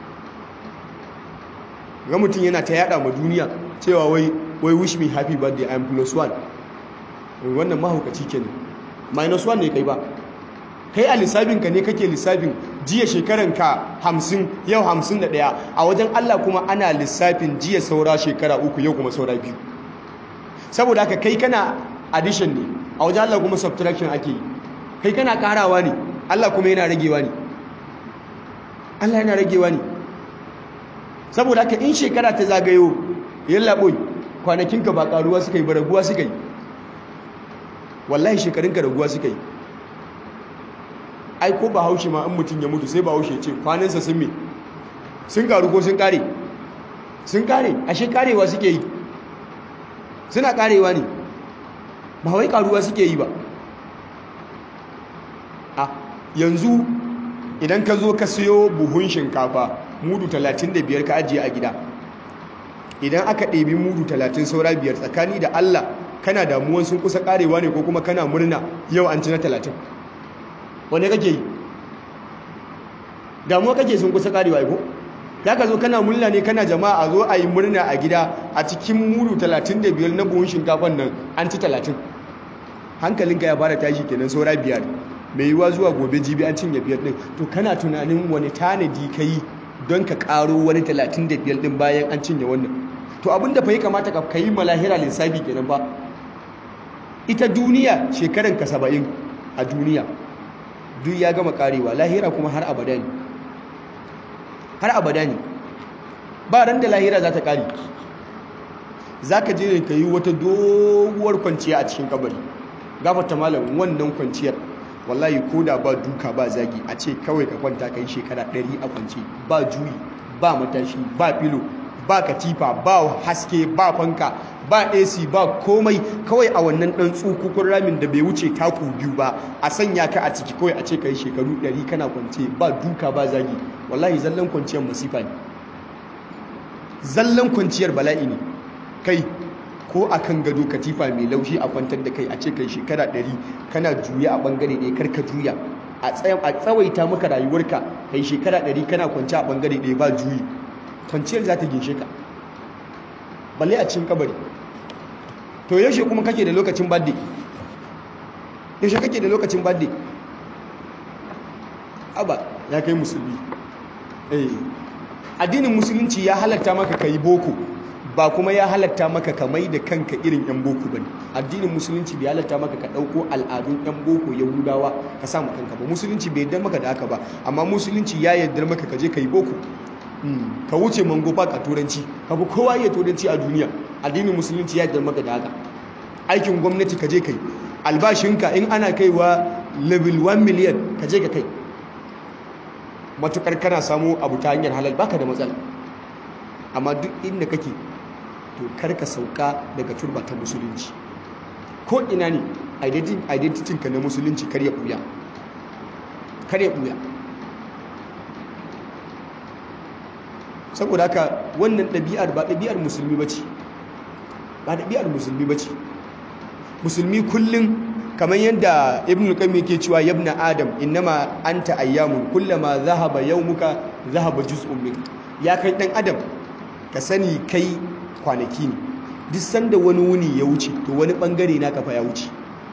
ga mutum yana ta yada ma duniya cewa wai wai wish me happy birthday i am plus one wannan mahaukaci kenan minus one ne kai ba kai a lissafinka ne kake lissafin jiya shekaranka hamsin yau hamsin da ɗaya a wajen Allah kuma ana lissafin jiya saura shekara uku yau kuma saura biyu saboda haka kai kana addition ne a wajen Allah kuma subtraction ake yi kai kana karawa ne Allah kuma yana ragewa ne Allah yana ragewa ne saboda haka in shekara ta zagayo yalla boy kwanakinka ba karuwa suka yi ba raguwa suka yi wallahi shekarunka raguwa suka yi ai ko ba haushe ma in mutum ya mutu sai ba haushe ce kwanansa sun me sun karu ko sun kare sun kare ashe karewa suke yi suna karewa ne ba wai karuwa suke yi ba a yanzu idan ka zo ka siyo buhun shinkafa mudu 35 ka ajiye a gida idan aka ɗebi mudu 30 saura biyar tsakani da Allah kana damuwan sun kusa karewa ne ko kuma kana murna yau an ci na 30 wane kake yi damuwa kake sun kusa karewa ko ya ka zo kana murna ne kana jama'a a zo a yi murna a gida a cikin mudu 35 na buhun shinkafan nan an ci 30 hankalinka ya fara tashi kenan saura biyar mai yiwuwa zuwa gobe jibi an cinye biyar din to kana tunanin wani tanadi ka yi don ka karo wani 35 din bayan an cinye wannan to abinda fa ya kamata ka yi malahira lissafi kenan ba ita duniya shekaran ka 70 a duniya duk ya gama karewa lahira kuma har abada ne har abada ne ba ran da lahira za ta kare za ka je ka yi wata doguwar kwanciya a cikin kabari gafata malam wannan kwanciyar wallahi ko da ba duka ba zagi a ce kawai ka kwanta ka yi shekara ɗari a kwance ba juyi ba matashi ba filo ba katifa ba haske ba fanka ba AC ba komai kawai a wannan dan tsukukun ramin da bai wuce taku biyu ba a sanya ka a ciki kawai a ce kai shekaru 100 kana kwance ba duka ba zagi wallahi zallan kwanciyar masifa ne zallan kwanciyar bala'i ne kai ko akan gado katifa mai laushi a kwantar da kai a ce kai shekara 100 kana juya a bangare ɗaya karka juya a tsawaita maka rayuwarka kai shekara 100 kana kwance a bangare ɗaya ba juyi kwanciyar za ta ginshe ka balle a cikin kabari to yaushe kuma kake da lokacin badde yaushe kake da lokacin badde aba ya kai musulmi eh addinin musulunci ya halatta maka kai boko ba kuma ya halatta maka ka mai da kanka irin yan boko bane addinin musulunci bai halatta maka ka dauko al'adun yan boko yahudawa ka sa maka kanka ba musulunci bai yarda maka da haka ba amma musulunci ya yarda maka ka je kai boko ka wuce mango park a turanci ka fi kowa iya turanci a duniya addinin musulunci ya maka da haka aikin gwamnati ka je kai albashinka in ana kaiwa level 1 million ka je ka kai matukar kana samu abu ta hanyar halal baka da matsala amma duk inda kake to karka sauka daga turba ta musulunci ko ina ne identity ka na musulunci kar ya buya kar ya buya saboda haka wannan ɗabi'ar ba ɗabi'ar musulmi ba ce ba ɗabi'ar musulmi ba ce musulmi kullum kamar yadda ibn al-qayyim yake cewa yabna adam innama anta ayyamun kullama zahaba yawmuka zahaba juz'un min ya kai dan adam ka sani kai kwanaki ne duk sanda wani wuni ya wuce to wani bangare naka fa ya wuce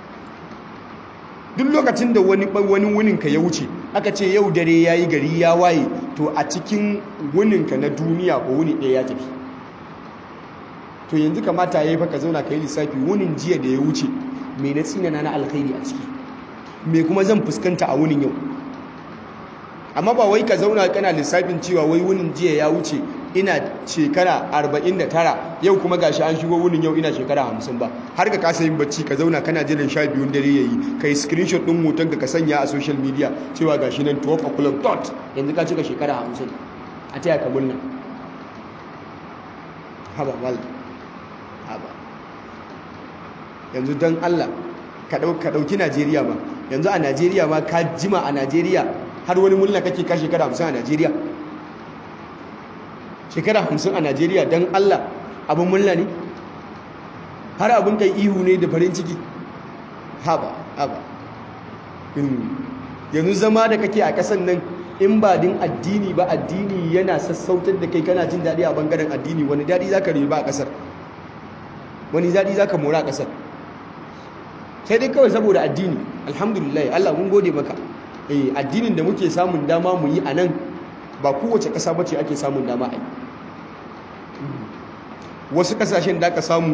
duk lokacin da wani wani wunin ka ya wuce aka ce yau dare yayi gari ya waye to a cikin wunin ka na duniya ko wuni ɗaya ya tafi to yanzu kamata yayi fa ka zauna ka yi lissafi wunin jiya da ya wuce me na tsinana na alkhairi a ciki me kuma zan fuskanta a wunin yau amma ba wai ka zauna kana lissafin cewa wai wunin jiya ya wuce ina shekara 49 yau kuma gashi an shigo wunin yau ina shekara 50 ba har ka kasa yin bacci ka zauna kana jiran sha biyun dare yayi kai screenshot din hoton ka sanya a social media cewa gashi nan 12 o'clock dot yanzu ka cika shekara 50 a taya ka murna haba mal haba yanzu don Allah ka ɗauki Najeriya ma yanzu a Najeriya ma ka jima a Najeriya har wani mulna kake ka shekara hamsin a Najeriya shekara hamsin a Najeriya don Allah abin mulna ne har abin kai ihu ne da farin ciki haba haba yanzu zama da kake a ƙasan nan in ba din addini ba addini yana sassautar da kai kana jin daɗi a bangaren addini wani daɗi za ka riba a ƙasar wani daɗi za ka mora a ƙasar sai dai kawai saboda addini alhamdulillah Allah mun gode maka eh addinin da muke samun dama mu yi a nan ba kowace ƙasa bace ake samun dama a yi wasu ƙasashen da aka samu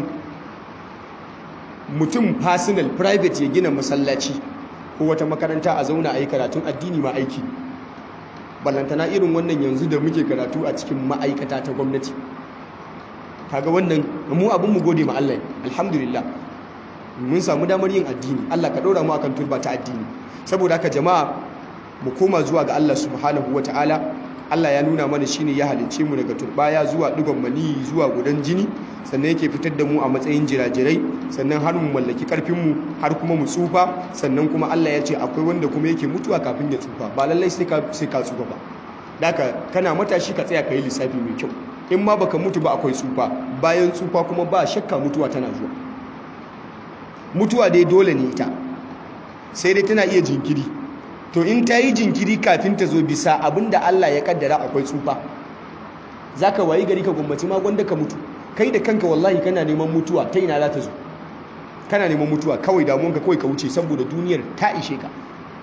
mutum personal private ya gina masallaci ko wata makaranta a zauna a yi karatun addini ma aiki ballantana irin wannan yanzu da muke karatu a cikin ma'aikata ta gwamnati kaga wannan mu abin mu gode ma Allah alhamdulillah mun samu damar yin addini Allah ka ɗora mu akan turba ta addini saboda haka jama'a mu koma zuwa ga Allah subhanahu ta'ala. Allah ya nuna mana shine ya halicce mu daga turbaya zuwa digon mani zuwa gudan jini sannan yake fitar da mu a matsayin jirajirai sannan har mu mallaki karfin mu har kuma mu tsufa sannan kuma Allah ya ce akwai wanda kuma yake mutuwa kafin ya tsufa ba lallai sai ka sai ka tsufa ba daka kana matashi ka tsaya ka yi lissafi mai kyau in ma baka mutu ba akwai tsufa bayan tsufa kuma ba shakka mutuwa tana zuwa mutuwa dai dole ne ita sai dai tana iya jinkiri to in ta yi jinkiri kafin ta zo bisa abinda Allah ya kaddara akwai tsufa za ka wayi gari ka gwammaci ma gwanda ka mutu kai da kanka wallahi kana neman mutuwa ta ina za ta zo kana neman mutuwa kawai damuwanka kawai ka wuce saboda duniyar ta ishe ka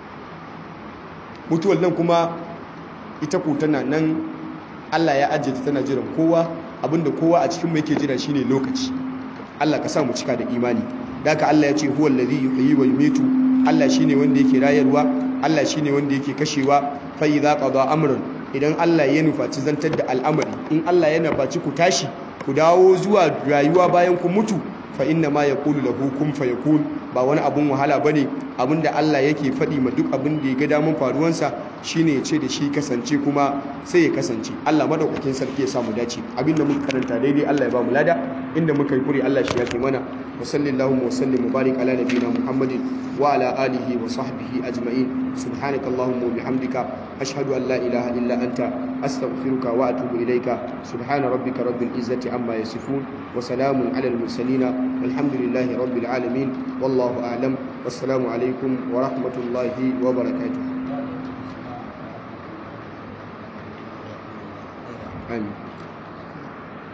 mutuwar nan kuma ita ko tana nan Allah ya ajiye ta tana jiran kowa abinda kowa a cikin mu yake jira shine lokaci Allah ka sa mu cika da imani daga Allah ya ce huwa allazi yuhyi wa yumitu Allah shine wanda yake rayarwa Allah shine wanda yake kashewa fa idza qada amran idan Allah ya nufaci zantar da al'amari in Allah ya nufaci ku tashi ku dawo zuwa rayuwa bayan ku mutu fa inna ma yaqulu lahu kun fayakun ba wani abun wahala bane abinda Allah yake faɗi ma duk abin da ya ga damun faruwansa shine ya ce da shi kasance kuma sai ya kasance Allah madaukakin sarki ya samu dace abinda muka karanta daidai Allah ya ba mu lada inda muka yi kuri Allah shi ya kai mana wa sallallahu wa sallim mubarak ala nabiyina Muhammadin wa ala alihi wa sahbihi ajma'in subhanaka allahumma wa bihamdika ashhadu an la ilaha illa anta astaghfiruka wa atubu ilayka subhana rabbika rabbil izzati amma yasifun wa salamun ala al mursalin walhamdulillahi rabbil alamin wallahu a'lam wassalamu alaikum wa rahmatullahi wa barakatuh amin